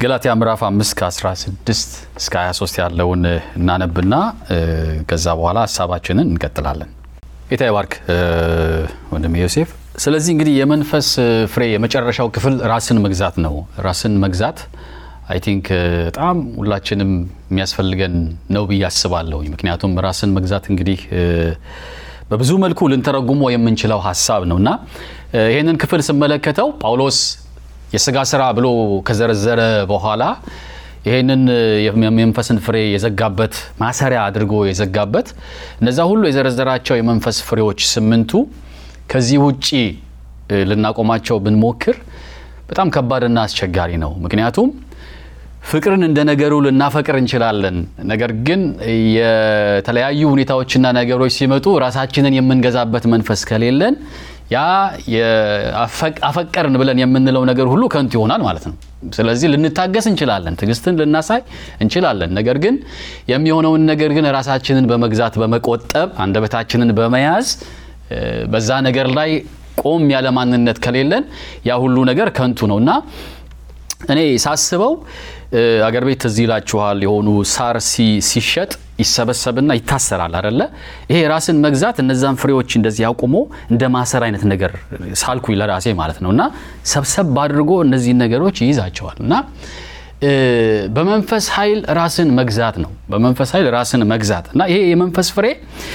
ገላትያ ምዕራፍ 5 ከ16 እስከ 23 ያለውን እናነብና ከዛ በኋላ ሀሳባችንን እንቀጥላለን። ጌታ ይባርክ ወንድም ዮሴፍ። ስለዚህ እንግዲህ የመንፈስ ፍሬ የመጨረሻው ክፍል ራስን መግዛት ነው። ራስን መግዛት አይ ቲንክ በጣም ሁላችንም የሚያስፈልገን ነው ብዬ አስባለሁኝ። ምክንያቱም ራስን መግዛት እንግዲህ በብዙ መልኩ ልንተረጉሞ የምንችለው ሀሳብ ነው እና ይህንን ክፍል ስመለከተው ጳውሎስ የስጋ ስራ ብሎ ከዘረዘረ በኋላ ይህንን የመንፈስን ፍሬ የዘጋበት ማሰሪያ አድርጎ የዘጋበት እነዛ ሁሉ የዘረዘራቸው የመንፈስ ፍሬዎች ስምንቱ ከዚህ ውጪ ልናቆማቸው ብንሞክር በጣም ከባድና አስቸጋሪ ነው። ምክንያቱም ፍቅርን እንደ ነገሩ ልናፈቅር እንችላለን። ነገር ግን የተለያዩ ሁኔታዎችና ነገሮች ሲመጡ ራሳችንን የምንገዛበት መንፈስ ከሌለን ያ አፈቀርን ብለን የምንለው ነገር ሁሉ ከንቱ ይሆናል ማለት ነው። ስለዚህ ልንታገስ እንችላለን፣ ትዕግስትን ልናሳይ እንችላለን። ነገር ግን የሚሆነውን ነገር ግን ራሳችንን በመግዛት በመቆጠብ አንደበታችንን በመያዝ በዛ ነገር ላይ ቆም ያለ ማንነት ከሌለን ያ ሁሉ ነገር ከንቱ ነው እና እኔ ሳስበው አገር ቤት ትዝ ይላችኋል፣ የሆኑ ሳር ሲሸጥ ይሰበሰብና ይታሰራል አደለ? ይሄ ራስን መግዛት እነዛን ፍሬዎች እንደዚህ አቁሞ እንደ ማሰር አይነት ነገር ሳልኩኝ ለራሴ ማለት ነው እና ሰብሰብ አድርጎ እነዚህን ነገሮች ይይዛቸዋል እና በመንፈስ ኃይል ራስን መግዛት ነው። በመንፈስ ኃይል ራስን መግዛት እና ይሄ የመንፈስ ፍሬ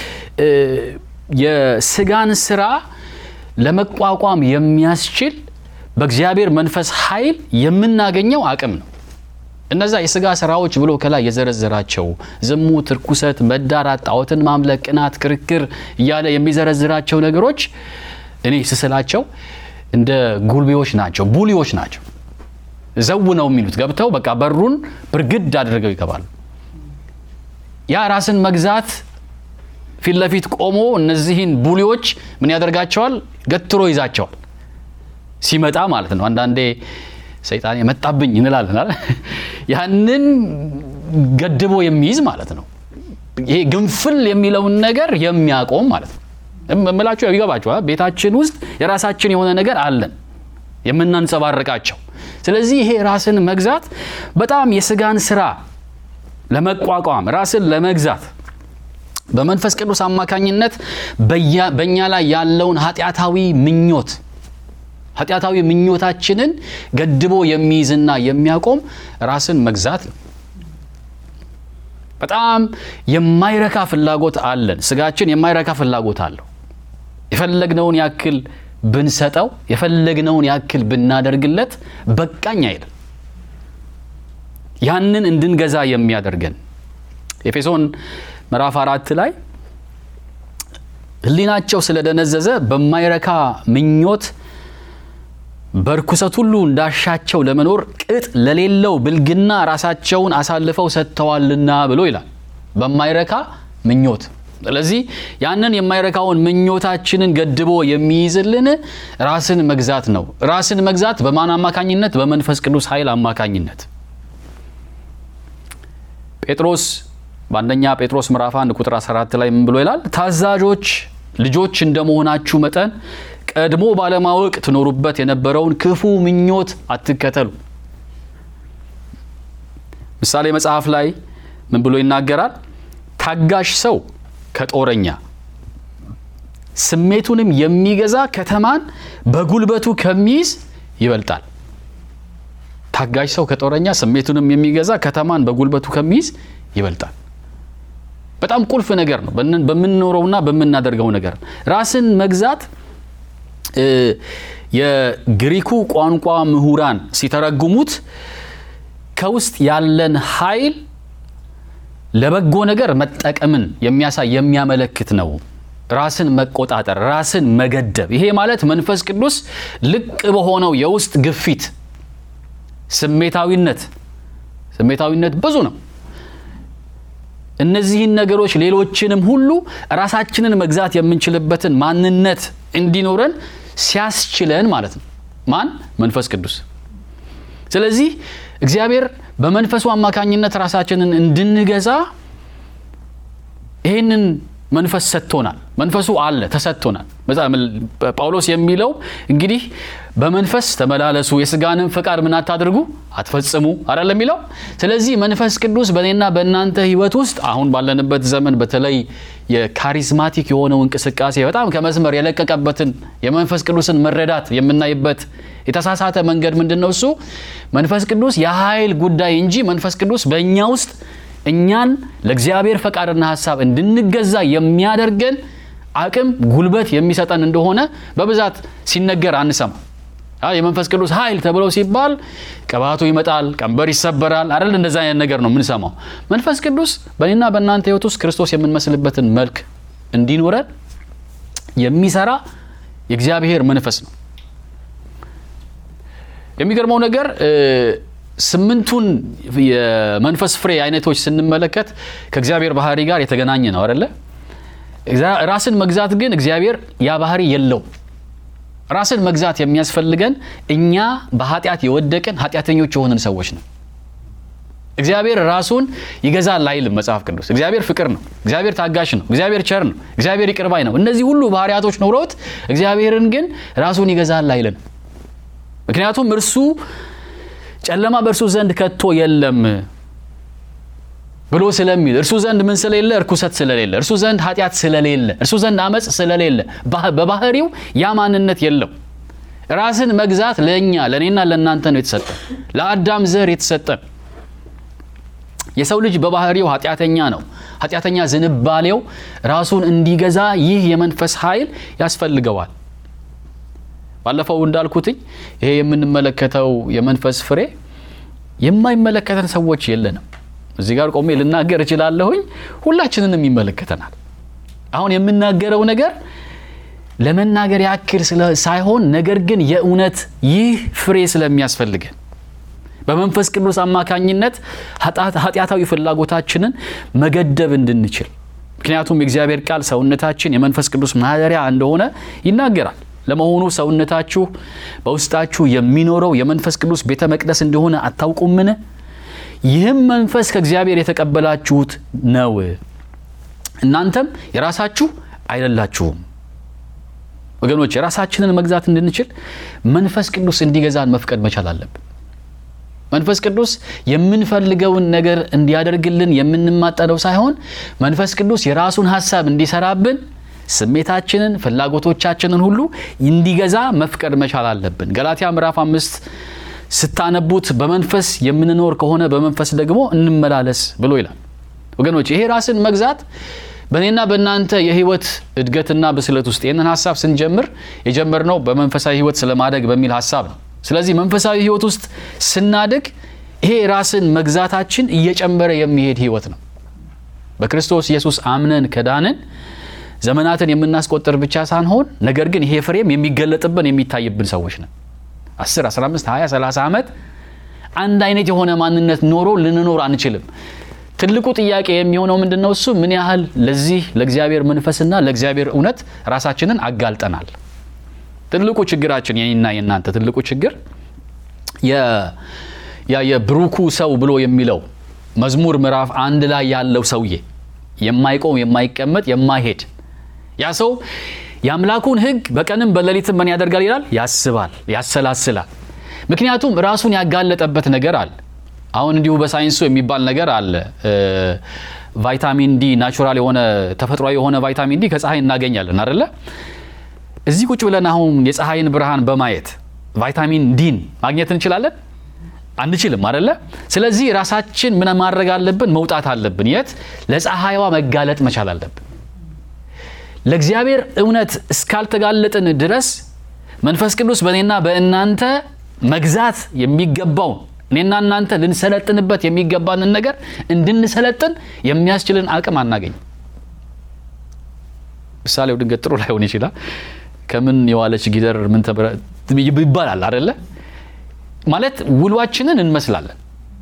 የስጋን ስራ ለመቋቋም የሚያስችል በእግዚአብሔር መንፈስ ኃይል የምናገኘው አቅም ነው። እነዛ የስጋ ስራዎች ብሎ ከላይ የዘረዘራቸው ዝሙት፣ ርኩሰት፣ መዳራት፣ ጣዖትን ማምለክ፣ ቅናት፣ ክርክር እያለ የሚዘረዝራቸው ነገሮች እኔ ስስላቸው እንደ ጉልቤዎች ናቸው፣ ቡሊዎች ናቸው። ዘው ነው የሚሉት ገብተው በቃ በሩን ብርግድ አድርገው ይገባሉ። ያ ራስን መግዛት ፊት ለፊት ቆሞ እነዚህን ቡሊዎች ምን ያደርጋቸዋል? ገትሮ ይዛቸዋል። ሲመጣ ማለት ነው። አንዳንዴ ሰይጣን የመጣብኝ እንላለን። ያንን ገድቦ የሚይዝ ማለት ነው። ይሄ ግንፍል የሚለውን ነገር የሚያቆም ማለት ነው። እምላችሁ ይገባችኋል። ቤታችን ውስጥ የራሳችን የሆነ ነገር አለን የምናንጸባርቃቸው። ስለዚህ ይሄ ራስን መግዛት በጣም የስጋን ስራ ለመቋቋም ራስን ለመግዛት በመንፈስ ቅዱስ አማካኝነት በእኛ ላይ ያለውን ኃጢአታዊ ምኞት ኃጢአታዊ ምኞታችንን ገድቦ የሚይዝና የሚያቆም ራስን መግዛት ነው። በጣም የማይረካ ፍላጎት አለን። ስጋችን የማይረካ ፍላጎት አለው። የፈለግነውን ያክል ብንሰጠው፣ የፈለግነውን ያክል ብናደርግለት በቃኝ አይልም። ያንን እንድንገዛ የሚያደርገን ኤፌሶን ምዕራፍ አራት ላይ ሕሊናቸው ስለደነዘዘ በማይረካ ምኞት በርኩሰት ሁሉ እንዳሻቸው ለመኖር ቅጥ ለሌለው ብልግና ራሳቸውን አሳልፈው ሰጥተዋልና ብሎ ይላል። በማይረካ ምኞት። ስለዚህ ያንን የማይረካውን ምኞታችንን ገድቦ የሚይዝልን ራስን መግዛት ነው። ራስን መግዛት በማን አማካኝነት? በመንፈስ ቅዱስ ኃይል አማካኝነት። ጴጥሮስ በአንደኛ ጴጥሮስ ምዕራፍ 1 ቁጥር 14 ላይ ምን ብሎ ይላል? ታዛዦች ልጆች እንደመሆናችሁ መጠን ቀድሞ ባለማወቅ ትኖሩበት የነበረውን ክፉ ምኞት አትከተሉ። ምሳሌ መጽሐፍ ላይ ምን ብሎ ይናገራል? ታጋሽ ሰው ከጦረኛ ስሜቱንም የሚገዛ ከተማን በጉልበቱ ከሚይዝ ይበልጣል። ታጋሽ ሰው ከጦረኛ ስሜቱንም የሚገዛ ከተማን በጉልበቱ ከሚይዝ ይበልጣል። በጣም ቁልፍ ነገር ነው። በምንኖረውና በምናደርገው ነገር ራስን መግዛት የግሪኩ ቋንቋ ምሁራን ሲተረጉሙት ከውስጥ ያለን ኃይል ለበጎ ነገር መጠቀምን የሚያሳይ የሚያመለክት ነው። ራስን መቆጣጠር፣ ራስን መገደብ። ይሄ ማለት መንፈስ ቅዱስ ልቅ በሆነው የውስጥ ግፊት፣ ስሜታዊነት ስሜታዊነት ብዙ ነው። እነዚህን ነገሮች ሌሎችንም ሁሉ ራሳችንን መግዛት የምንችልበትን ማንነት እንዲኖረን ሲያስችለን ማለት ነው። ማን? መንፈስ ቅዱስ። ስለዚህ እግዚአብሔር በመንፈሱ አማካኝነት ራሳችንን እንድንገዛ ይህንን መንፈስ ሰጥቶናል። መንፈሱ አለ ተሰጥቶናል። ጳውሎስ የሚለው እንግዲህ በመንፈስ ተመላለሱ የስጋንም ፈቃድ ምን አታድርጉ አትፈጽሙ አይደል የሚለው። ስለዚህ መንፈስ ቅዱስ በእኔና በእናንተ ሕይወት ውስጥ አሁን ባለንበት ዘመን በተለይ የካሪዝማቲክ የሆነው እንቅስቃሴ በጣም ከመስመር የለቀቀበትን የመንፈስ ቅዱስን መረዳት የምናይበት የተሳሳተ መንገድ ምንድን ነው? እሱ መንፈስ ቅዱስ የኃይል ጉዳይ እንጂ መንፈስ ቅዱስ በእኛ ውስጥ እኛን ለእግዚአብሔር ፈቃድና ሀሳብ እንድንገዛ የሚያደርገን አቅም፣ ጉልበት የሚሰጠን እንደሆነ በብዛት ሲነገር አንሰማ። የመንፈስ ቅዱስ ኃይል ተብለው ሲባል ቅባቱ ይመጣል፣ ቀንበር ይሰበራል አይደል? እንደዛ አይነት ነገር ነው የምንሰማው። መንፈስ ቅዱስ በእኔና በእናንተ ሕይወት ውስጥ ክርስቶስ የምንመስልበትን መልክ እንዲኖረን የሚሰራ የእግዚአብሔር መንፈስ ነው። የሚገርመው ነገር ስምንቱን የመንፈስ ፍሬ አይነቶች ስንመለከት ከእግዚአብሔር ባህሪ ጋር የተገናኘ ነው አይደለ? ራስን መግዛት ግን እግዚአብሔር ያ ባህሪ የለው። ራስን መግዛት የሚያስፈልገን እኛ በኃጢአት የወደቅን ኃጢአተኞች የሆንን ሰዎች ነው። እግዚአብሔር ራሱን ይገዛል አይልም መጽሐፍ ቅዱስ። እግዚአብሔር ፍቅር ነው። እግዚአብሔር ታጋሽ ነው። እግዚአብሔር ቸር ነው። እግዚአብሔር ይቅር ባይ ነው። እነዚህ ሁሉ ባህሪያቶች ኖረውት እግዚአብሔርን ግን ራሱን ይገዛል አይልም። ምክንያቱም እርሱ ጨለማ በእርሱ ዘንድ ከቶ የለም ብሎ ስለሚል እርሱ ዘንድ ምን ስለሌለ እርኩሰት ስለሌለ እርሱ ዘንድ ኃጢአት ስለሌለ እርሱ ዘንድ አመፅ ስለሌለ በባህሪው ያ ማንነት የለው። ራስን መግዛት ለእኛ ለእኔና ለእናንተ ነው የተሰጠ፣ ለአዳም ዘር የተሰጠ። የሰው ልጅ በባህሪው ኃጢአተኛ ነው። ኃጢአተኛ ዝንባሌው ራሱን እንዲገዛ ይህ የመንፈስ ኃይል ያስፈልገዋል። ባለፈው እንዳልኩትኝ ይሄ የምንመለከተው የመንፈስ ፍሬ የማይመለከተን ሰዎች የለንም። እዚህ ጋር ቆሜ ልናገር እችላለሁኝ። ሁላችንንም ይመለከተናል። አሁን የምናገረው ነገር ለመናገር ያክል ሳይሆን ነገር ግን የእውነት ይህ ፍሬ ስለሚያስፈልገን በመንፈስ ቅዱስ አማካኝነት ኃጢአታዊ ፍላጎታችንን መገደብ እንድንችል። ምክንያቱም የእግዚአብሔር ቃል ሰውነታችን የመንፈስ ቅዱስ ማደሪያ እንደሆነ ይናገራል። ለመሆኑ ሰውነታችሁ በውስጣችሁ የሚኖረው የመንፈስ ቅዱስ ቤተ መቅደስ እንደሆነ አታውቁምን? ይህም መንፈስ ከእግዚአብሔር የተቀበላችሁት ነው፣ እናንተም የራሳችሁ አይደላችሁም። ወገኖች የራሳችንን መግዛት እንድንችል መንፈስ ቅዱስ እንዲገዛን መፍቀድ መቻል አለብን። መንፈስ ቅዱስ የምንፈልገውን ነገር እንዲያደርግልን የምንማጠነው ሳይሆን መንፈስ ቅዱስ የራሱን ሀሳብ እንዲሰራብን ስሜታችንን፣ ፍላጎቶቻችንን ሁሉ እንዲገዛ መፍቀድ መቻል አለብን። ገላትያ ምዕራፍ አምስት ስታነቡት በመንፈስ የምንኖር ከሆነ በመንፈስ ደግሞ እንመላለስ ብሎ ይላል። ወገኖች ይሄ ራስን መግዛት በእኔና በእናንተ የህይወት እድገትና ብስለት ውስጥ ይህንን ሀሳብ ስንጀምር የጀመርነው በመንፈሳዊ ህይወት ስለማደግ በሚል ሀሳብ ነው። ስለዚህ መንፈሳዊ ህይወት ውስጥ ስናድግ ይሄ ራስን መግዛታችን እየጨመረ የሚሄድ ህይወት ነው። በክርስቶስ ኢየሱስ አምነን ከዳንን ዘመናትን የምናስቆጥር ብቻ ሳንሆን ነገር ግን ይሄ ፍሬም የሚገለጥብን የሚታይብን ሰዎች ነን። 10፣ 15፣ 20፣ 30 ዓመት አንድ አይነት የሆነ ማንነት ኖሮ ልንኖር አንችልም። ትልቁ ጥያቄ የሚሆነው ምንድን ነው? እሱ ምን ያህል ለዚህ ለእግዚአብሔር መንፈስና ለእግዚአብሔር እውነት ራሳችንን አጋልጠናል? ትልቁ ችግራችን የኔና የእናንተ ትልቁ ችግር ያ የብሩኩ ሰው ብሎ የሚለው መዝሙር ምዕራፍ አንድ ላይ ያለው ሰውዬ የማይቆም የማይቀመጥ የማይሄድ ያ ሰው የአምላኩን ሕግ በቀንም በሌሊትም ምን ያደርጋል ይላል? ያስባል፣ ያሰላስላል። ምክንያቱም ራሱን ያጋለጠበት ነገር አለ። አሁን እንዲሁ በሳይንሱ የሚባል ነገር አለ። ቫይታሚን ዲ ናቹራል የሆነ ተፈጥሯዊ የሆነ ቫይታሚን ዲ ከፀሐይ እናገኛለን አደለ? እዚህ ቁጭ ብለን አሁን የፀሐይን ብርሃን በማየት ቫይታሚን ዲን ማግኘት እንችላለን? አንችልም አደለ? ስለዚህ ራሳችን ምን ማድረግ አለብን? መውጣት አለብን። የት? ለፀሐይዋ መጋለጥ መቻል አለብን። ለእግዚአብሔር እውነት እስካልተጋለጥን ድረስ መንፈስ ቅዱስ በእኔና በእናንተ መግዛት የሚገባውን እኔና እናንተ ልንሰለጥንበት የሚገባንን ነገር እንድንሰለጥን የሚያስችልን አቅም አናገኝ። ምሳሌው ድንገት ጥሩ ላይሆን ይችላል። ከምን የዋለች ጊደር ምን ይባላል አደለ? ማለት ውሏችንን እንመስላለን።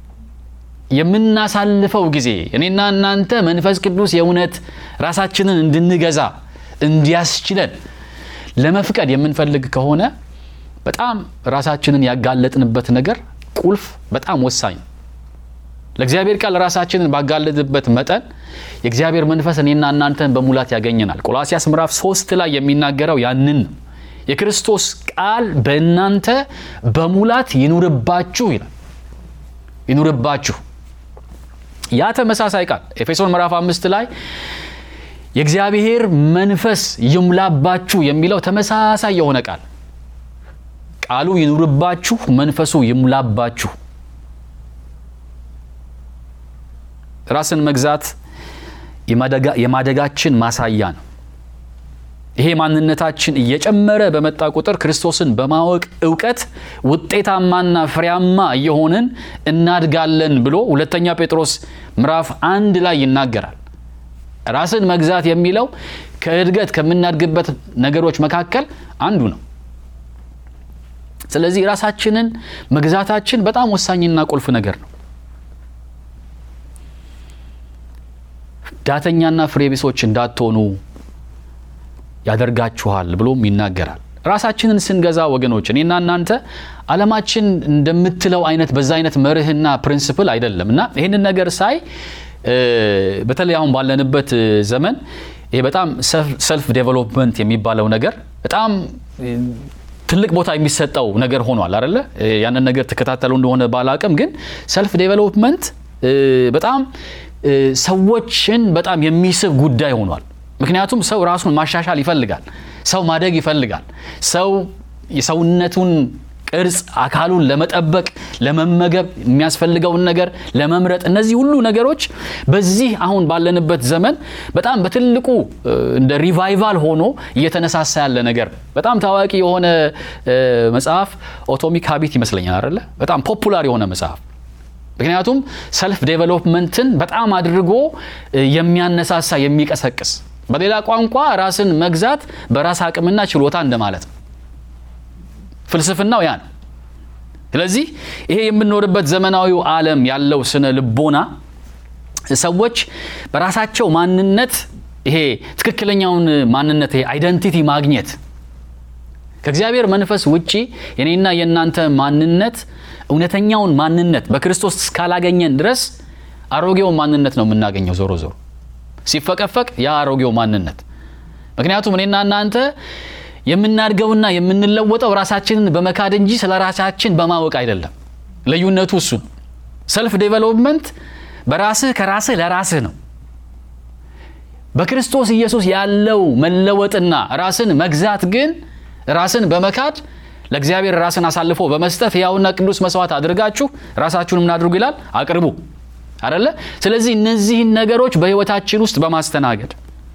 የምናሳልፈው ጊዜ እኔና እናንተ መንፈስ ቅዱስ የእውነት ራሳችንን እንድንገዛ እንዲያስችለን ለመፍቀድ የምንፈልግ ከሆነ በጣም ራሳችንን ያጋለጥንበት ነገር ቁልፍ በጣም ወሳኝ ነው። ለእግዚአብሔር ቃል ራሳችንን ባጋለጥበት መጠን የእግዚአብሔር መንፈስ እኔና እናንተን በሙላት ያገኘናል። ቆላሲያስ ምዕራፍ ሶስት ላይ የሚናገረው ያንን ነው። የክርስቶስ ቃል በእናንተ በሙላት ይኑርባችሁ ይላል። ይኑርባችሁ ያ ተመሳሳይ ቃል ኤፌሶን ምዕራፍ አምስት ላይ የእግዚአብሔር መንፈስ ይሙላባችሁ የሚለው ተመሳሳይ የሆነ ቃል ቃሉ ይኑርባችሁ፣ መንፈሱ ይሙላባችሁ። ራስን መግዛት የማደጋችን ማሳያ ነው። ይሄ ማንነታችን እየጨመረ በመጣ ቁጥር ክርስቶስን በማወቅ እውቀት ውጤታማና ፍሬያማ እየሆንን እናድጋለን ብሎ ሁለተኛ ጴጥሮስ ምዕራፍ አንድ ላይ ይናገራል። ራስን መግዛት የሚለው ከእድገት ከምናድግበት ነገሮች መካከል አንዱ ነው። ስለዚህ ራሳችንን መግዛታችን በጣም ወሳኝና ቁልፍ ነገር ነው። ዳተኛና ፍሬ ቢሶች እንዳትሆኑ ያደርጋችኋል ብሎም ይናገራል። ራሳችንን ስንገዛ ወገኖች፣ እኔና እናንተ ዓለማችን እንደምትለው አይነት በዛ አይነት መርህና ፕሪንስፕል አይደለም እና ይህንን ነገር ሳይ በተለይ አሁን ባለንበት ዘመን ይሄ በጣም ሰልፍ ዴቨሎፕመንት የሚባለው ነገር በጣም ትልቅ ቦታ የሚሰጠው ነገር ሆኗል አይደለ? ያንን ነገር ተከታተሉ እንደሆነ ባላቅም፣ ግን ሰልፍ ዴቨሎፕመንት በጣም ሰዎችን በጣም የሚስብ ጉዳይ ሆኗል። ምክንያቱም ሰው ራሱን ማሻሻል ይፈልጋል። ሰው ማደግ ይፈልጋል። ሰው የሰውነቱን ቅርጽ አካሉን ለመጠበቅ ለመመገብ የሚያስፈልገውን ነገር ለመምረጥ እነዚህ ሁሉ ነገሮች በዚህ አሁን ባለንበት ዘመን በጣም በትልቁ እንደ ሪቫይቫል ሆኖ እየተነሳሳ ያለ ነገር በጣም ታዋቂ የሆነ መጽሐፍ ኦቶሚክ ሀቢት ይመስለኛል አይደለ? በጣም ፖፑላር የሆነ መጽሐፍ ምክንያቱም ሰልፍ ዴቨሎፕመንትን በጣም አድርጎ የሚያነሳሳ የሚቀሰቅስ በሌላ ቋንቋ ራስን መግዛት በራስ አቅምና ችሎታ እንደማለት ነው። ፍልስፍናው ያ ነው። ስለዚህ ይሄ የምንኖርበት ዘመናዊው ዓለም ያለው ስነ ልቦና ሰዎች በራሳቸው ማንነት ይሄ ትክክለኛውን ማንነት ይሄ አይደንቲቲ ማግኘት ከእግዚአብሔር መንፈስ ውጪ የኔና የእናንተ ማንነት እውነተኛውን ማንነት በክርስቶስ እስካላገኘን ድረስ አሮጌውን ማንነት ነው የምናገኘው። ዞሮ ዞሮ ሲፈቀፈቅ ያ አሮጌው ማንነት ምክንያቱም እኔና እናንተ የምናድገውና የምንለወጠው ራሳችንን በመካድ እንጂ ስለ ራሳችን በማወቅ አይደለም። ልዩነቱ እሱ ነው። ሰልፍ ዴቨሎፕመንት በራስህ ከራስህ ለራስህ ነው። በክርስቶስ ኢየሱስ ያለው መለወጥና ራስን መግዛት ግን ራስን በመካድ ለእግዚአብሔር ራስን አሳልፎ በመስጠት ሕያውና ቅዱስ መስዋዕት አድርጋችሁ ራሳችሁን ምን አድርጉ ይላል? አቅርቡ አደለ? ስለዚህ እነዚህን ነገሮች በሕይወታችን ውስጥ በማስተናገድ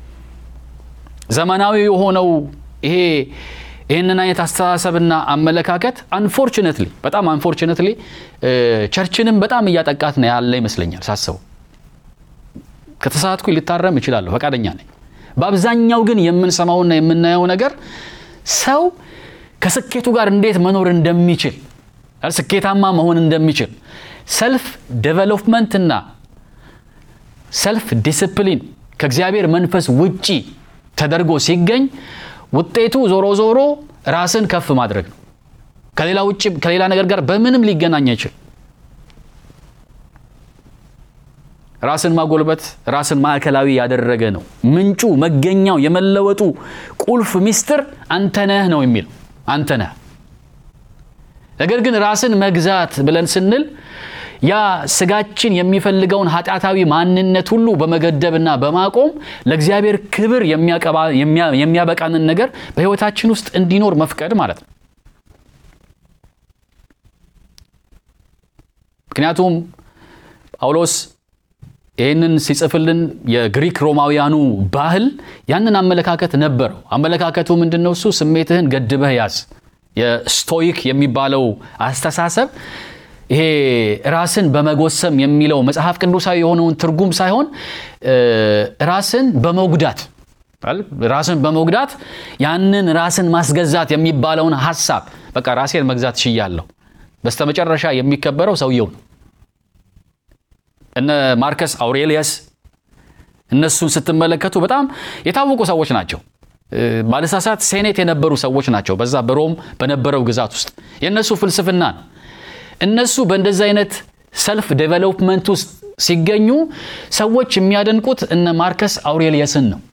ዘመናዊ የሆነው ይሄ ይህንን አይነት አስተሳሰብና አመለካከት አንፎርችነትሊ በጣም አንፎርችነትሊ ቸርችንም በጣም እያጠቃት ነው ያለ ይመስለኛል ሳስበው። ከተሳትኩ ልታረም እችላለሁ፣ ፈቃደኛ ነኝ። በአብዛኛው ግን የምንሰማውና የምናየው ነገር ሰው ከስኬቱ ጋር እንዴት መኖር እንደሚችል ስኬታማ መሆን እንደሚችል ሰልፍ ዴቨሎፕመንትና ሰልፍ ዲስፕሊን ከእግዚአብሔር መንፈስ ውጪ ተደርጎ ሲገኝ ውጤቱ ዞሮ ዞሮ ራስን ከፍ ማድረግ ነው። ከሌላ ውጭ ከሌላ ነገር ጋር በምንም ሊገናኝ አይችል። ራስን ማጎልበት ራስን ማዕከላዊ ያደረገ ነው። ምንጩ መገኛው የመለወጡ ቁልፍ ሚስጥር አንተነህ ነው የሚለው አንተነህ። ነገር ግን ራስን መግዛት ብለን ስንል ያ ስጋችን የሚፈልገውን ኃጢአታዊ ማንነት ሁሉ በመገደብና በማቆም ለእግዚአብሔር ክብር የሚያበቃንን ነገር በሕይወታችን ውስጥ እንዲኖር መፍቀድ ማለት ነው። ምክንያቱም ጳውሎስ ይህንን ሲጽፍልን የግሪክ ሮማውያኑ ባህል ያንን አመለካከት ነበረው። አመለካከቱ ምንድን ነው? እሱ ስሜትህን ገድበህ ያዝ። የስቶይክ የሚባለው አስተሳሰብ ይሄ ራስን በመጎሰም የሚለው መጽሐፍ ቅዱሳዊ የሆነውን ትርጉም ሳይሆን ራስን በመጉዳት ራስን በመጉዳት ያንን ራስን ማስገዛት የሚባለውን ሀሳብ በቃ ራሴን መግዛት ችያለሁ። በስተመጨረሻ የሚከበረው ሰውየው ነው። እነ ማርከስ አውሬሊየስ እነሱን ስትመለከቱ በጣም የታወቁ ሰዎች ናቸው። ባለሳሳት ሴኔት የነበሩ ሰዎች ናቸው። በዛ በሮም በነበረው ግዛት ውስጥ የእነሱ ፍልስፍና ነው። እነሱ በእንደዚህ አይነት ሰልፍ ዴቨሎፕመንት ውስጥ ሲገኙ ሰዎች የሚያደንቁት እነ ማርከስ አውሬሊየስን ነው።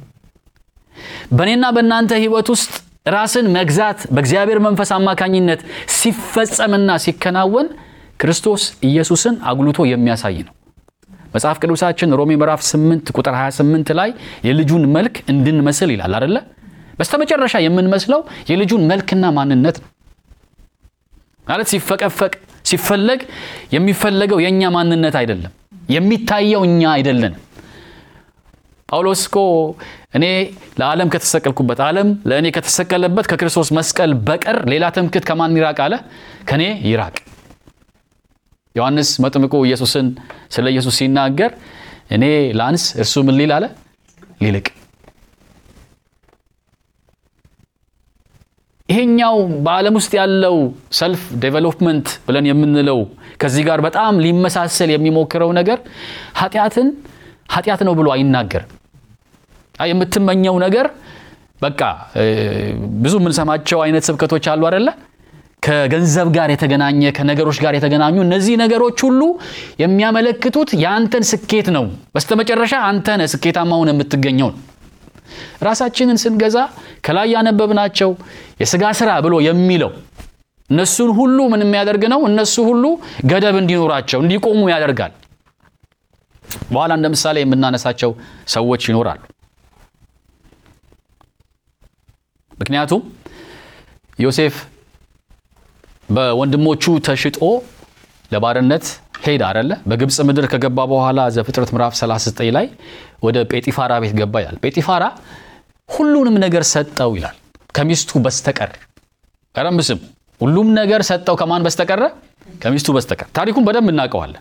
በእኔና በእናንተ ህይወት ውስጥ ራስን መግዛት በእግዚአብሔር መንፈስ አማካኝነት ሲፈጸምና ሲከናወን ክርስቶስ ኢየሱስን አጉልቶ የሚያሳይ ነው። መጽሐፍ ቅዱሳችን ሮሜ ምዕራፍ 8 ቁጥር 28 ላይ የልጁን መልክ እንድንመስል ይላል አደለ? በስተመጨረሻ የምንመስለው የልጁን መልክና ማንነት ነው ማለት ሲፈቀፈቅ ሲፈለግ የሚፈለገው የእኛ ማንነት አይደለም፣ የሚታየው እኛ አይደለንም። ጳውሎስ እኮ እኔ ለዓለም ከተሰቀልኩበት ዓለም ለእኔ ከተሰቀለበት ከክርስቶስ መስቀል በቀር ሌላ ትምክህት ከማን ይራቅ አለ? ከእኔ ይራቅ። ዮሐንስ መጥምቁ ኢየሱስን ስለ ኢየሱስ ሲናገር እኔ ላንስ እርሱ ምን ሊል አለ? ሊልቅ። ይሄኛው በዓለም ውስጥ ያለው ሰልፍ ዴቨሎፕመንት ብለን የምንለው ከዚህ ጋር በጣም ሊመሳሰል የሚሞክረው ነገር ኃጢአትን ኃጢአት ነው ብሎ አይናገርም። የምትመኘው ነገር በቃ ብዙ የምንሰማቸው አይነት ስብከቶች አሉ አደለ? ከገንዘብ ጋር የተገናኘ ከነገሮች ጋር የተገናኙ እነዚህ ነገሮች ሁሉ የሚያመለክቱት የአንተን ስኬት ነው። በስተመጨረሻ አንተ ነህ ስኬታማ ሆነህ የምትገኘው ነው። ራሳችንን ስንገዛ ከላይ ያነበብናቸው የስጋ ስራ ብሎ የሚለው እነሱን ሁሉ ምን የሚያደርግ ነው? እነሱ ሁሉ ገደብ እንዲኖራቸው እንዲቆሙ ያደርጋል። በኋላ እንደ ምሳሌ የምናነሳቸው ሰዎች ይኖራሉ። ምክንያቱም ዮሴፍ በወንድሞቹ ተሽጦ ለባርነት ሄድ አደለ? በግብፅ ምድር ከገባ በኋላ ዘፍጥረት ምዕራፍ 39 ላይ ወደ ጴጢፋራ ቤት ገባ ይላል። ጴጢፋራ ሁሉንም ነገር ሰጠው ይላል ከሚስቱ በስተቀር። ቀረም ስም ሁሉም ነገር ሰጠው ከማን በስተቀረ? ከሚስቱ በስተቀር። ታሪኩን በደንብ እናውቀዋለን።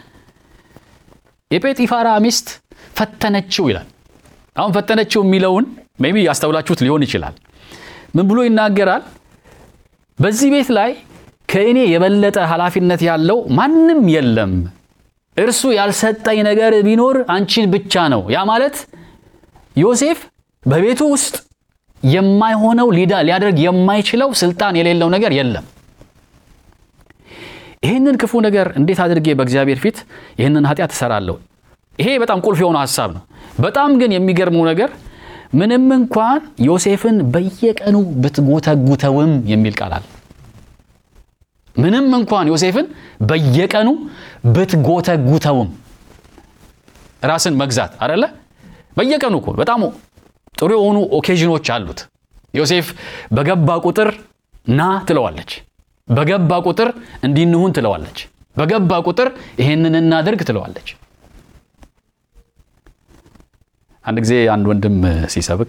የጴጢፋራ ሚስት ፈተነችው ይላል። አሁን ፈተነችው የሚለውን ሜይ ቢ ያስተውላችሁት ሊሆን ይችላል። ምን ብሎ ይናገራል? በዚህ ቤት ላይ ከእኔ የበለጠ ኃላፊነት ያለው ማንም የለም። እርሱ ያልሰጠኝ ነገር ቢኖር አንቺን ብቻ ነው። ያ ማለት ዮሴፍ በቤቱ ውስጥ የማይሆነው ሊያደርግ የማይችለው ስልጣን የሌለው ነገር የለም። ይህንን ክፉ ነገር እንዴት አድርጌ በእግዚአብሔር ፊት ይህንን ኃጢአት እሰራለሁ? ይሄ በጣም ቁልፍ የሆነ ሀሳብ ነው። በጣም ግን የሚገርመው ነገር ምንም እንኳን ዮሴፍን በየቀኑ ብትጎተጉተውም የሚል ቃል አለ። ምንም እንኳን ዮሴፍን በየቀኑ ብትጎተጉተውም ራስን መግዛት አደለ? በየቀኑ እኮ በጣም ጥሩ የሆኑ ኦኬዥኖች አሉት። ዮሴፍ በገባ ቁጥር ና ትለዋለች። በገባ ቁጥር እንዲንሁን ትለዋለች። በገባ ቁጥር ይሄንን እናድርግ ትለዋለች። አንድ ጊዜ አንድ ወንድም ሲሰብክ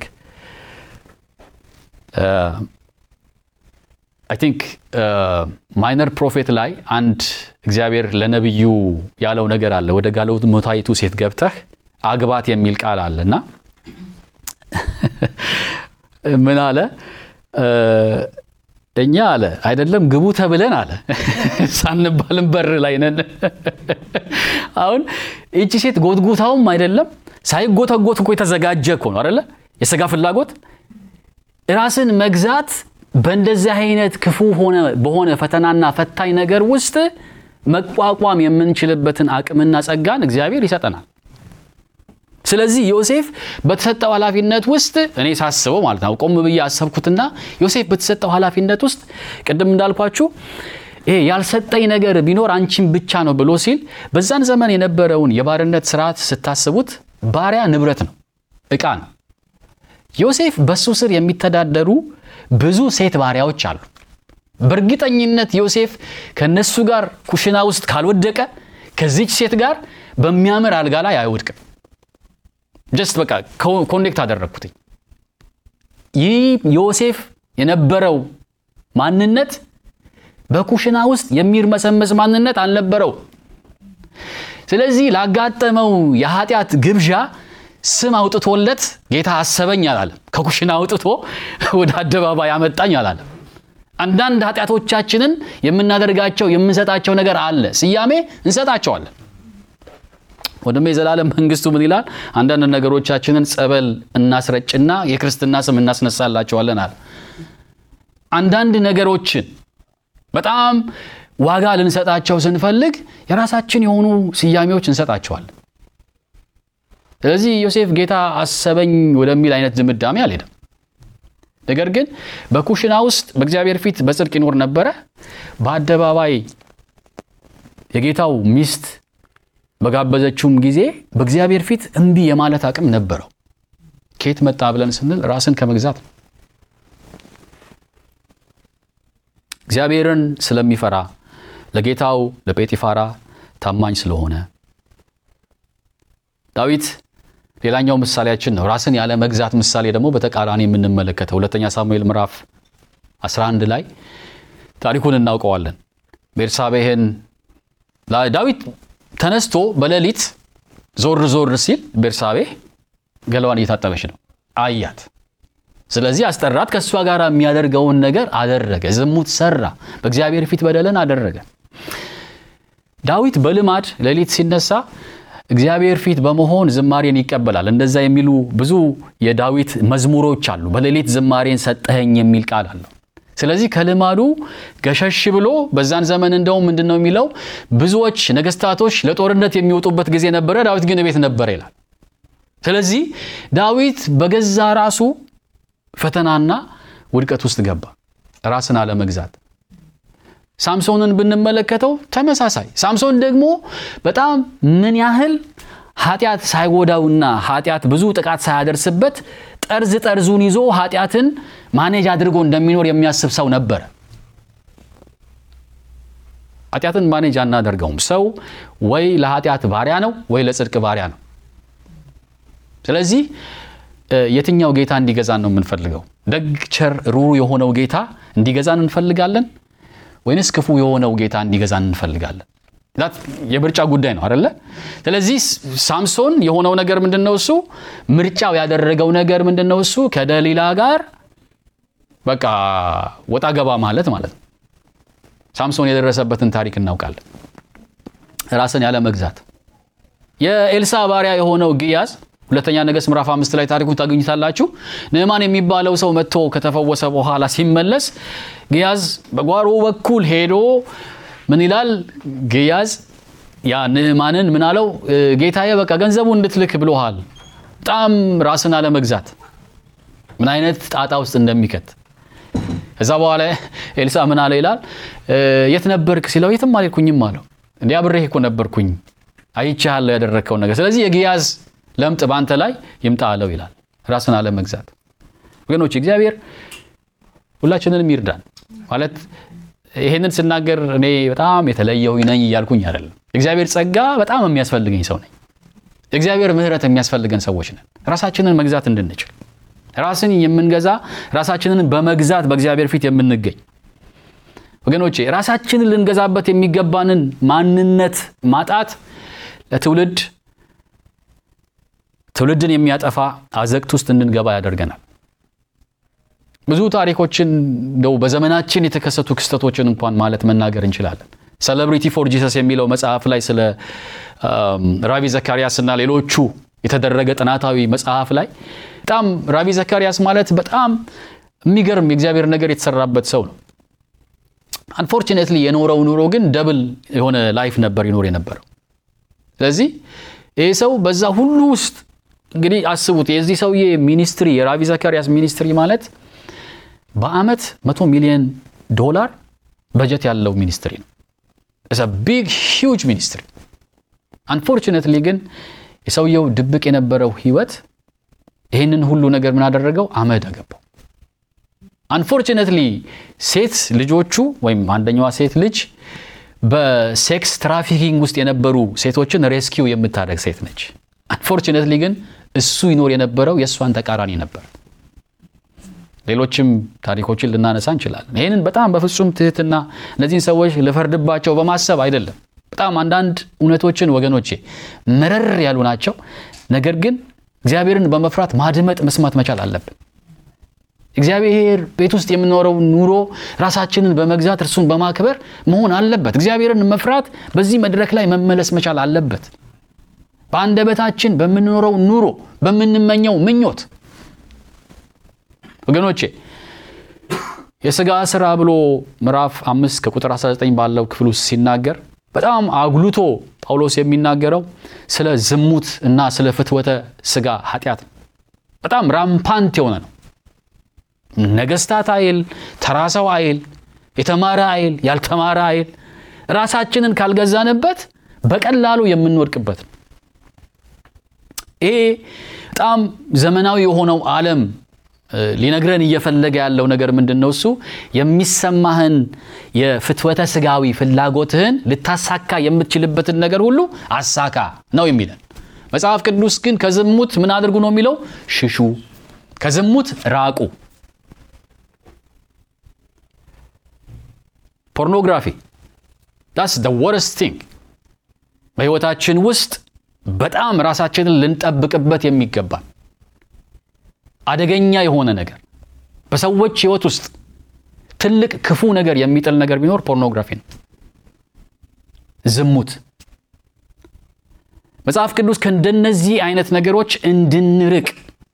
አይ ቲንክ ማይነር ፕሮፌት ላይ አንድ እግዚአብሔር ለነቢዩ ያለው ነገር አለ። ወደ ጋለሞታይቱ ሴት ገብተህ አግባት የሚል ቃል አለ እና ምን አለ እኛ አለ አይደለም ግቡ ተብለን አለ ሳንባልም በር ላይ ነን። አሁን ይቺ ሴት ጎትጉታውም አይደለም ሳይጎተጎት እኮ የተዘጋጀ እኮ ነው አይደለ? የስጋ ፍላጎት ራስን መግዛት በእንደዚህ አይነት ክፉ ሆነ በሆነ ፈተናና ፈታኝ ነገር ውስጥ መቋቋም የምንችልበትን አቅምና ጸጋን እግዚአብሔር ይሰጠናል። ስለዚህ ዮሴፍ በተሰጠው ኃላፊነት ውስጥ እኔ ሳስበው ማለት ነው ቆም ብዬ አሰብኩትና ዮሴፍ በተሰጠው ኃላፊነት ውስጥ ቅድም እንዳልኳችሁ ይሄ ያልሰጠኝ ነገር ቢኖር አንቺን ብቻ ነው ብሎ ሲል በዛን ዘመን የነበረውን የባርነት ስርዓት ስታስቡት ባሪያ ንብረት ነው፣ ዕቃ ነው። ዮሴፍ በሱ ስር የሚተዳደሩ ብዙ ሴት ባሪያዎች አሉ። በእርግጠኝነት ዮሴፍ ከነሱ ጋር ኩሽና ውስጥ ካልወደቀ ከዚች ሴት ጋር በሚያምር አልጋ ላይ አይወድቅም። ጀስት በቃ ኮኔክት አደረግኩትኝ። ይህ ዮሴፍ የነበረው ማንነት በኩሽና ውስጥ የሚርመሰመስ ማንነት አልነበረው። ስለዚህ ላጋጠመው የኃጢአት ግብዣ ስም አውጥቶለት ጌታ አሰበኝ አላለም። ከኩሽና አውጥቶ ወደ አደባባይ ያመጣኝ አላለም። አንዳንድ ኃጢአቶቻችንን የምናደርጋቸው የምንሰጣቸው ነገር አለ፣ ስያሜ እንሰጣቸዋለን። ወደሞ የዘላለም መንግስቱ ምን ይላል? አንዳንድ ነገሮቻችንን ጸበል እናስረጭና የክርስትና ስም እናስነሳላቸዋለን አለ። አንዳንድ ነገሮችን በጣም ዋጋ ልንሰጣቸው ስንፈልግ የራሳችን የሆኑ ስያሜዎች እንሰጣቸዋለን። ስለዚህ ዮሴፍ ጌታ አሰበኝ ወደሚል አይነት ድምዳሜ አልሄደም። ነገር ግን በኩሽና ውስጥ በእግዚአብሔር ፊት በጽድቅ ይኖር ነበረ። በአደባባይ የጌታው ሚስት በጋበዘችውም ጊዜ በእግዚአብሔር ፊት እምቢ የማለት አቅም ነበረው። ከየት መጣ ብለን ስንል ራስን ከመግዛት ነው። እግዚአብሔርን ስለሚፈራ ለጌታው ለጴጢፋራ ታማኝ ስለሆነ ዳዊት ሌላኛው ምሳሌያችን ነው። ራስን ያለ መግዛት ምሳሌ ደግሞ በተቃራኒ የምንመለከተው ሁለተኛ ሳሙኤል ምዕራፍ 11 ላይ ታሪኩን እናውቀዋለን። ቤርሳቤህን ዳዊት ተነስቶ በሌሊት ዞር ዞር ሲል ቤርሳቤህ ገላዋን እየታጠበች ነው፣ አያት። ስለዚህ አስጠራት። ከእሷ ጋር የሚያደርገውን ነገር አደረገ። ዝሙት ሰራ፣ በእግዚአብሔር ፊት በደልን አደረገ። ዳዊት በልማድ ሌሊት ሲነሳ እግዚአብሔር ፊት በመሆን ዝማሬን ይቀበላል። እንደዛ የሚሉ ብዙ የዳዊት መዝሙሮች አሉ። በሌሊት ዝማሬን ሰጠኸኝ የሚል ቃል አለው። ስለዚህ ከልማዱ ገሸሽ ብሎ በዛን ዘመን እንደውም ምንድን ነው የሚለው ብዙዎች ነገስታቶች ለጦርነት የሚወጡበት ጊዜ ነበረ፣ ዳዊት ግን ቤት ነበረ ይላል። ስለዚህ ዳዊት በገዛ ራሱ ፈተናና ውድቀት ውስጥ ገባ፣ ራስን አለመግዛት። ሳምሶንን ብንመለከተው ተመሳሳይ። ሳምሶን ደግሞ በጣም ምን ያህል ኃጢአት ሳይጎዳውና ኃጢአት ብዙ ጥቃት ሳያደርስበት ጠርዝ ጠርዙን ይዞ ኃጢአትን ማኔጅ አድርጎ እንደሚኖር የሚያስብ ሰው ነበረ። ኃጢአትን ማኔጅ አናደርገውም። ሰው ወይ ለኃጢአት ባሪያ ነው ወይ ለጽድቅ ባሪያ ነው። ስለዚህ የትኛው ጌታ እንዲገዛን ነው የምንፈልገው? ደግ፣ ቸር፣ ሩሩ የሆነው ጌታ እንዲገዛን እንፈልጋለን ወይንስ ክፉ የሆነው ጌታ እንዲገዛን እንፈልጋለን? የምርጫ ጉዳይ ነው አደለ? ስለዚህ ሳምሶን የሆነው ነገር ምንድን ነው? እሱ ምርጫው ያደረገው ነገር ምንድን ነው? እሱ ከደሊላ ጋር በቃ ወጣ ገባ ማለት ማለት ነው። ሳምሶን የደረሰበትን ታሪክ እናውቃለን። ራስን ያለ መግዛት የኤልሳ ባሪያ የሆነው ግያዝ ሁለተኛ ነገሥት ምዕራፍ አምስት ላይ ታሪኩን ታገኙታላችሁ። ንዕማን የሚባለው ሰው መጥቶ ከተፈወሰ በኋላ ሲመለስ ግያዝ በጓሮ በኩል ሄዶ ምን ይላል? ግያዝ ያ ንዕማንን ምን አለው? ጌታዬ በቃ ገንዘቡ እንድትልክ ብሎሃል። በጣም ራስን አለመግዛት ምን አይነት ጣጣ ውስጥ እንደሚከት ከዛ በኋላ ኤልሳ ምን አለ ይላል? የት ነበርክ ሲለው የትም አልሄድኩኝም አለው። እንዲ አብሬህ እኮ ነበርኩኝ አይቼሃለሁ ያደረግከው ነገር። ስለዚህ የግያዝ ለምጥ በአንተ ላይ ይምጣ አለው ይላል። ራስን አለመግዛት ወገኖች፣ እግዚአብሔር ሁላችንንም ይርዳን። ማለት ይሄንን ስናገር እኔ በጣም የተለየሁ ነኝ እያልኩኝ አይደለም። እግዚአብሔር ጸጋ በጣም የሚያስፈልገኝ ሰው ነኝ። እግዚአብሔር ምሕረት የሚያስፈልገን ሰዎች ነን። ራሳችንን መግዛት እንድንችል ራስን የምንገዛ ራሳችንን በመግዛት በእግዚአብሔር ፊት የምንገኝ ወገኖቼ፣ ራሳችንን ልንገዛበት የሚገባንን ማንነት ማጣት ለትውልድ ትውልድን የሚያጠፋ አዘቅት ውስጥ እንድንገባ ያደርገናል። ብዙ ታሪኮችን እንደው በዘመናችን የተከሰቱ ክስተቶችን እንኳን ማለት መናገር እንችላለን። ሴሌብሪቲ ፎር ጂሰስ የሚለው መጽሐፍ ላይ ስለ ራቪ ዘካርያስ እና ሌሎቹ የተደረገ ጥናታዊ መጽሐፍ ላይ በጣም ራቪ ዘካርያስ ማለት በጣም የሚገርም የእግዚአብሔር ነገር የተሰራበት ሰው ነው። አንፎርቹኔትሊ የኖረው ኑሮ ግን ደብል የሆነ ላይፍ ነበር ይኖር የነበረው። ስለዚህ ይህ ሰው በዛ ሁሉ ውስጥ እንግዲህ አስቡት የዚህ ሰውዬ ሚኒስትሪ የራቪ ዘካርያስ ሚኒስትሪ ማለት በአመት መቶ ሚሊዮን ዶላር በጀት ያለው ሚኒስትሪ ነው። ቢግ ሂውጅ ሚኒስትሪ። አንፎርቹኔትሊ ግን የሰውየው ድብቅ የነበረው ህይወት ይህንን ሁሉ ነገር ምን አደረገው? አመድ አገባው። አንፎርቹኔትሊ ሴት ልጆቹ ወይም አንደኛዋ ሴት ልጅ በሴክስ ትራፊኪንግ ውስጥ የነበሩ ሴቶችን ሬስኪው የምታደርግ ሴት ነች። አንፎርቹኔትሊ ግን እሱ ይኖር የነበረው የእሷን ተቃራኒ ነበር። ሌሎችም ታሪኮችን ልናነሳ እንችላለን። ይህንን በጣም በፍጹም ትህትና እነዚህን ሰዎች ልፈርድባቸው በማሰብ አይደለም። በጣም አንዳንድ እውነቶችን ወገኖቼ መረር ያሉ ናቸው። ነገር ግን እግዚአብሔርን በመፍራት ማድመጥ መስማት መቻል አለብን። እግዚአብሔር ቤት ውስጥ የምኖረው ኑሮ ራሳችንን በመግዛት እርሱን በማክበር መሆን አለበት። እግዚአብሔርን መፍራት በዚህ መድረክ ላይ መመለስ መቻል አለበት። በአንደበታችን በምንኖረው ኑሮ በምንመኘው ምኞት ወገኖቼ የሥጋ ሥራ ብሎ ምዕራፍ አምስት ከቁጥር 19 ባለው ክፍል ውስጥ ሲናገር በጣም አጉልቶ ጳውሎስ የሚናገረው ስለ ዝሙት እና ስለ ፍትወተ ሥጋ ኃጢአት ነው። በጣም ራምፓንት የሆነ ነው። ነገስታት አይል፣ ተራ ሰው አይል፣ የተማረ አይል፣ ያልተማረ አይል፣ ራሳችንን ካልገዛንበት በቀላሉ የምንወድቅበት ነው። ይሄ በጣም ዘመናዊ የሆነው ዓለም ሊነግረን እየፈለገ ያለው ነገር ምንድን ነው? እሱ የሚሰማህን የፍትወተ ሥጋዊ ፍላጎትህን ልታሳካ የምትችልበትን ነገር ሁሉ አሳካ ነው የሚለን። መጽሐፍ ቅዱስ ግን ከዝሙት ምን አድርጉ ነው የሚለው? ሽሹ፣ ከዝሙት ራቁ። ፖርኖግራፊ ዳስ ደ ወረስት ቲንግ በሕይወታችን ውስጥ በጣም ራሳችንን ልንጠብቅበት የሚገባል አደገኛ የሆነ ነገር በሰዎች ሕይወት ውስጥ ትልቅ ክፉ ነገር የሚጥል ነገር ቢኖር ፖርኖግራፊ ነው፣ ዝሙት። መጽሐፍ ቅዱስ ከእንደነዚህ አይነት ነገሮች እንድንርቅ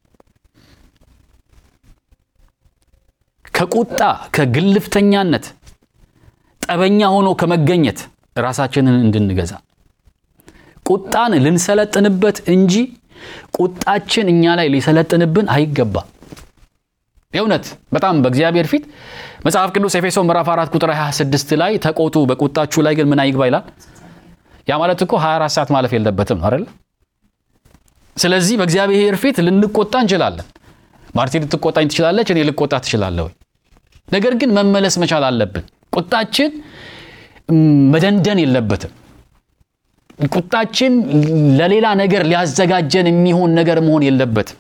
ከቁጣ ከግልፍተኛነት ጠበኛ ሆኖ ከመገኘት ራሳችንን እንድንገዛ ቁጣን ልንሰለጥንበት እንጂ ቁጣችን እኛ ላይ ሊሰለጥንብን አይገባ። የእውነት በጣም በእግዚአብሔር ፊት መጽሐፍ ቅዱስ ኤፌሶ ምዕራፍ 4 ቁጥር 26 ላይ ተቆጡ፣ በቁጣችሁ ላይ ግን ምን አይግባ ይላል። ያ ማለት እኮ 24 ሰዓት ማለፍ የለበትም ነው አይደል? ስለዚህ በእግዚአብሔር ፊት ልንቆጣ እንችላለን። ማርቲ ልትቆጣኝ ትችላለች፣ እኔ ልቆጣ ትችላለሁ። ነገር ግን መመለስ መቻል አለብን። ቁጣችን መደንደን የለበትም። ቁጣችን ለሌላ ነገር ሊያዘጋጀን የሚሆን ነገር መሆን የለበትም።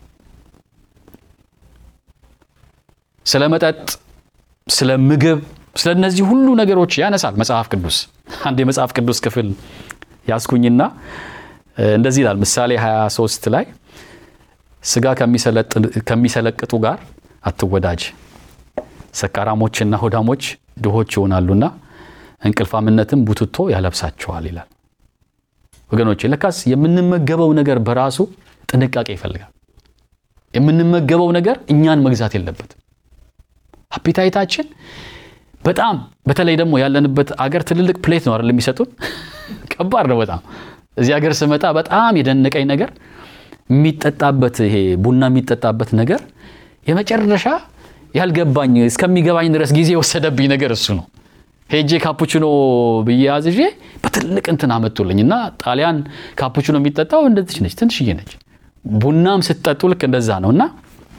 ስለ መጠጥ፣ ስለ ምግብ፣ ስለ እነዚህ ሁሉ ነገሮች ያነሳል መጽሐፍ ቅዱስ። አንድ የመጽሐፍ ቅዱስ ክፍል ያስኩኝና እንደዚህ ይላል ምሳሌ 23 ላይ ስጋ ከሚሰለቅጡ ጋር አትወዳጅ፣ ሰካራሞችና ሆዳሞች ድሆች ይሆናሉና እንቅልፋምነትም ቡትቶ ያለብሳቸዋል ይላል። ወገኖች ለካስ የምንመገበው ነገር በራሱ ጥንቃቄ ይፈልጋል። የምንመገበው ነገር እኛን መግዛት የለበትም። አፒታይታችን በጣም በተለይ ደግሞ ያለንበት አገር ትልልቅ ፕሌት ነው አይደል የሚሰጡን። ከባድ ነው በጣም እዚህ ሀገር ስመጣ በጣም የደነቀኝ ነገር የሚጠጣበት ይሄ ቡና የሚጠጣበት ነገር የመጨረሻ ያልገባኝ እስከሚገባኝ ድረስ ጊዜ የወሰደብኝ ነገር እሱ ነው። ሄጄ ካፑችኖ ብዬ አዝዤ በትልቅ እንትን አመጡልኝ እና ጣሊያን ካፑችኖ የሚጠጣው እንደዚች ነች፣ ትንሽዬ ነች። ቡናም ስትጠጡ ልክ እንደዛ ነው እና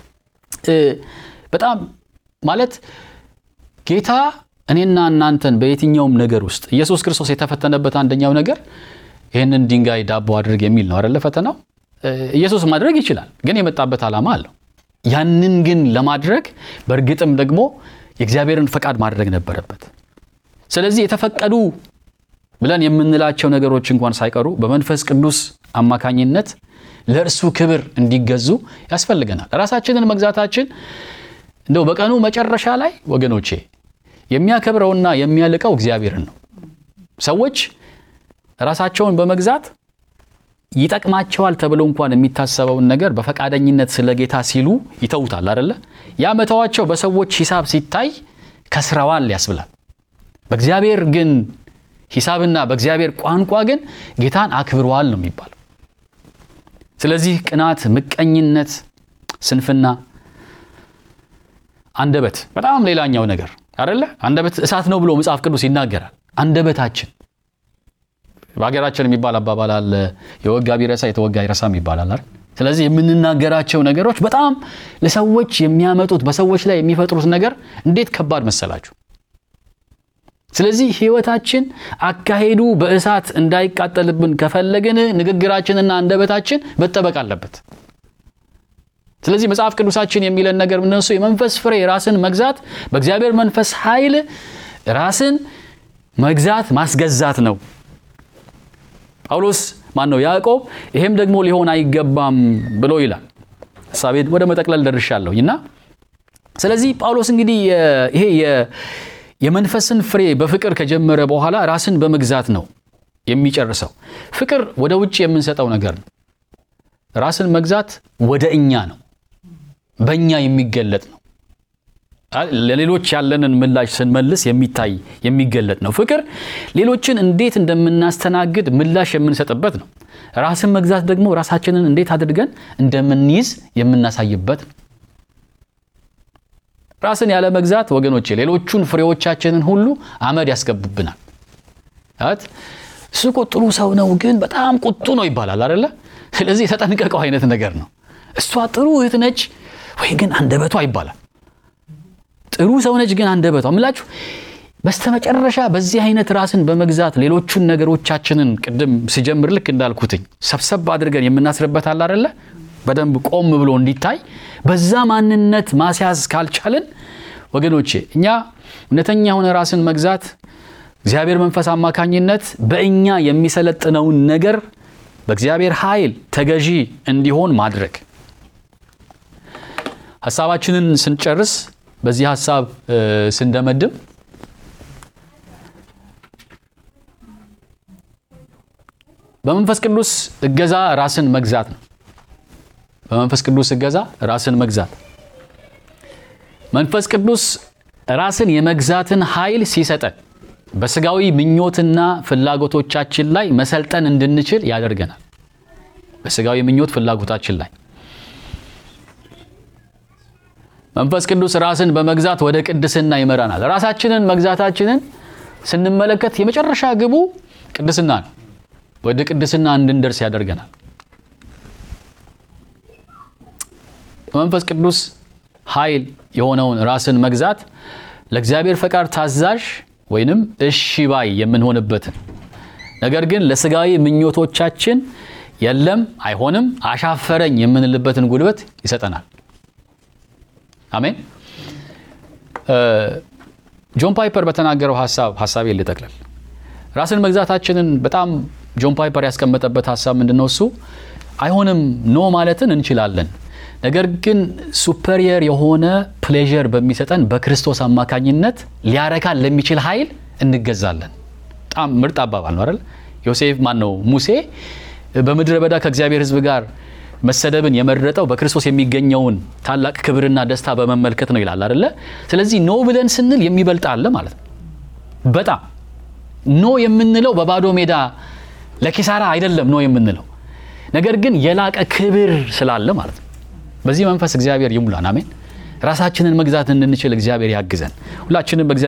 በጣም ማለት ጌታ እኔና እናንተን በየትኛውም ነገር ውስጥ ኢየሱስ ክርስቶስ የተፈተነበት አንደኛው ነገር ይህንን ድንጋይ ዳቦ አድርግ የሚል ነው አይደለ? ፈተናው ኢየሱስ ማድረግ ይችላል፣ ግን የመጣበት ዓላማ አለው። ያንን ግን ለማድረግ በእርግጥም ደግሞ የእግዚአብሔርን ፈቃድ ማድረግ ነበረበት። ስለዚህ የተፈቀዱ ብለን የምንላቸው ነገሮች እንኳን ሳይቀሩ በመንፈስ ቅዱስ አማካኝነት ለእርሱ ክብር እንዲገዙ ያስፈልገናል። ራሳችንን መግዛታችን እንደው በቀኑ መጨረሻ ላይ ወገኖቼ የሚያከብረውና የሚያልቀው እግዚአብሔርን ነው። ሰዎች ራሳቸውን በመግዛት ይጠቅማቸዋል ተብሎ እንኳን የሚታሰበውን ነገር በፈቃደኝነት ስለ ጌታ ሲሉ ይተውታል አደለ? ያ መተዋቸው በሰዎች ሂሳብ ሲታይ ከስረዋል ያስብላል። በእግዚአብሔር ግን ሂሳብና በእግዚአብሔር ቋንቋ ግን ጌታን አክብረዋል ነው የሚባለው። ስለዚህ ቅናት፣ ምቀኝነት፣ ስንፍና፣ አንደበት በጣም ሌላኛው ነገር አደለ? አንደበት እሳት ነው ብሎ መጽሐፍ ቅዱስ ይናገራል። አንደበታችን በሀገራችን የሚባል አባባል አለ፣ የወጋ ቢረሳ የተወጋ ይረሳም ይባላል አይደል? ስለዚህ የምንናገራቸው ነገሮች በጣም ለሰዎች የሚያመጡት በሰዎች ላይ የሚፈጥሩት ነገር እንዴት ከባድ መሰላችሁ? ስለዚህ ሕይወታችን አካሄዱ በእሳት እንዳይቃጠልብን ከፈለግን ንግግራችንና አንደበታችን መጠበቅ አለበት። ስለዚህ መጽሐፍ ቅዱሳችን የሚለን ነገር እነሱ የመንፈስ ፍሬ ራስን መግዛት በእግዚአብሔር መንፈስ ኃይል ራስን መግዛት ማስገዛት ነው። ጳውሎስ ማን ነው? ያዕቆብ ይሄም ደግሞ ሊሆን አይገባም ብሎ ይላል። ሀሳቤን ወደ መጠቅለል ደርሻለሁኝ እና ስለዚህ ጳውሎስ እንግዲህ ይሄ የመንፈስን ፍሬ በፍቅር ከጀመረ በኋላ ራስን በመግዛት ነው የሚጨርሰው። ፍቅር ወደ ውጭ የምንሰጠው ነገር ነው። ራስን መግዛት ወደ እኛ ነው፣ በእኛ የሚገለጥ ነው። ለሌሎች ያለንን ምላሽ ስንመልስ የሚታይ የሚገለጥ ነው። ፍቅር ሌሎችን እንዴት እንደምናስተናግድ ምላሽ የምንሰጥበት ነው። ራስን መግዛት ደግሞ ራሳችንን እንዴት አድርገን እንደምንይዝ የምናሳይበት ነው። ራስን ያለ መግዛት ወገኖቼ ሌሎቹን ፍሬዎቻችንን ሁሉ አመድ ያስገቡብናል። ት እሱ እኮ ጥሩ ሰው ነው፣ ግን በጣም ቁጡ ነው ይባላል አደለ? ስለዚህ የተጠንቀቀው አይነት ነገር ነው። እሷ ጥሩ እህት ነች ወይ ግን አንደበቷ ይባላል። ጥሩ ሰው ነች ግን አንደበቷ ምላችሁ በስተመጨረሻ በዚህ አይነት ራስን በመግዛት ሌሎቹን ነገሮቻችንን ቅድም ሲጀምር ልክ እንዳልኩትኝ ሰብሰብ አድርገን የምናስርበት አለ አደለ? በደንብ ቆም ብሎ እንዲታይ በዛ ማንነት ማስያዝ ካልቻልን ወገኖቼ እኛ እውነተኛ የሆነ ራስን መግዛት እግዚአብሔር መንፈስ አማካኝነት በእኛ የሚሰለጥነውን ነገር በእግዚአብሔር ኃይል ተገዢ እንዲሆን ማድረግ ሀሳባችንን ስንጨርስ በዚህ ሀሳብ ስንደመድም በመንፈስ ቅዱስ እገዛ ራስን መግዛት ነው። በመንፈስ ቅዱስ እገዛ ራስን መግዛት መንፈስ ቅዱስ ራስን የመግዛትን ኃይል ሲሰጠን በስጋዊ ምኞትና ፍላጎቶቻችን ላይ መሰልጠን እንድንችል ያደርገናል። በስጋዊ ምኞት ፍላጎታችን ላይ መንፈስ ቅዱስ ራስን በመግዛት ወደ ቅድስና ይመራናል። ራሳችንን መግዛታችንን ስንመለከት የመጨረሻ ግቡ ቅድስና ነው። ወደ ቅድስና እንድንደርስ ያደርገናል። መንፈስ ቅዱስ ኃይል የሆነውን ራስን መግዛት ለእግዚአብሔር ፈቃድ ታዛዥ ወይንም እሺ ባይ የምንሆንበትን ነገር ግን ለስጋዊ ምኞቶቻችን የለም አይሆንም፣ አሻፈረኝ የምንልበትን ጉልበት ይሰጠናል። አሜን። ጆን ፓይፐር በተናገረው ሀሳብ ሀሳቤ ልጠቅልል። ራስን መግዛታችንን በጣም ጆን ፓይፐር ያስቀመጠበት ሀሳብ ምንድን ነው? እሱ አይሆንም ኖ ማለትን እንችላለን ነገር ግን ሱፐሪየር የሆነ ፕሌዠር በሚሰጠን በክርስቶስ አማካኝነት ሊያረካን ለሚችል ኃይል እንገዛለን። በጣም ምርጥ አባባል ነው አይደል? ዮሴፍ ማን ነው ሙሴ በምድረ በዳ ከእግዚአብሔር ሕዝብ ጋር መሰደብን የመረጠው በክርስቶስ የሚገኘውን ታላቅ ክብርና ደስታ በመመልከት ነው ይላል አይደለ? ስለዚህ ኖ ብለን ስንል የሚበልጥ አለ ማለት ነው። በጣም ኖ የምንለው በባዶ ሜዳ ለኪሳራ አይደለም ኖ የምንለው ነገር ግን የላቀ ክብር ስላለ ማለት ነው። በዚህ መንፈስ እግዚአብሔር ይሙላን። አሜን። ራሳችንን መግዛት እንድንችል እግዚአብሔር ያግዘን። ሁላችንም